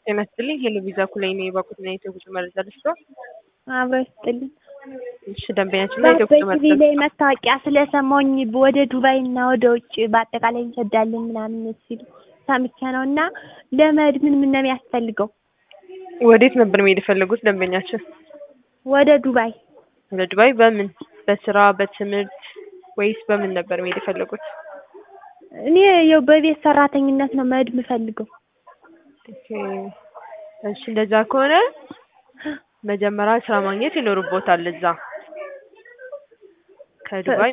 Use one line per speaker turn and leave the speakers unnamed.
ጤና ይስጥልኝ ሄሎ ቪዛ ኩላይ ነው የባኩትና የኢትዮጵያ መረጃ ልስጥ
አብሮ ይስጥልኝ።
እሺ ደንበኛችን ላይ ኢትዮጵያ
በቲቪ ላይ መታወቂያ ስለሰማሁኝ ወደ ዱባይ እና ወደ ውጭ በአጠቃላይ እንሰዳለን ምናምን ሲሉ ሰምቼ ነው እና ለመሄድ ምን ምን ነው የሚያስፈልገው?
ወዴት ነበር መሄድ የፈለጉት ደንበኛችን?
ወደ ዱባይ
ወደ ዱባይ በምን በስራ በትምህርት ወይስ በምን ነበር መሄድ የፈለጉት?
እኔ ያው በቤት ሰራተኝነት ነው መሄድ የምፈልገው።
ኦኬ እሺ እንደዛ ከሆነ መጀመሪያ ስራ ማግኘት ይኖርቦታል እዛ ከዱባይ